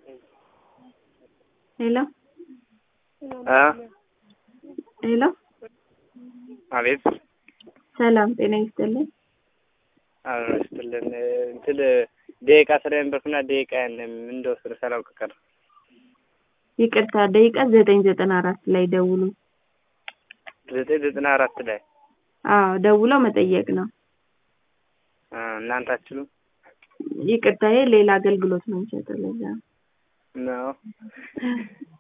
ሄሎ አ ሄሎ አቤት ሰላም ጤና ይስጥልኝ። አብሮ ይስጥልን። እንትን ደቂቃ ስለነበርኩና ደቂቃ ምን እንደወሰደ ሳላውቅ ቀረ። ይቅርታ ደቂቃ ዘጠኝ ዘጠና አራት ላይ ደውሉ። ዘጠኝ ዘጠና አራት ላይ አዎ ደውለው መጠየቅ ነው። አ እናንተ አትችሉም ይቅርታ ይሄ ሌላ አገልግሎት ነው የሚሰጠው ለዛ ነው። ነው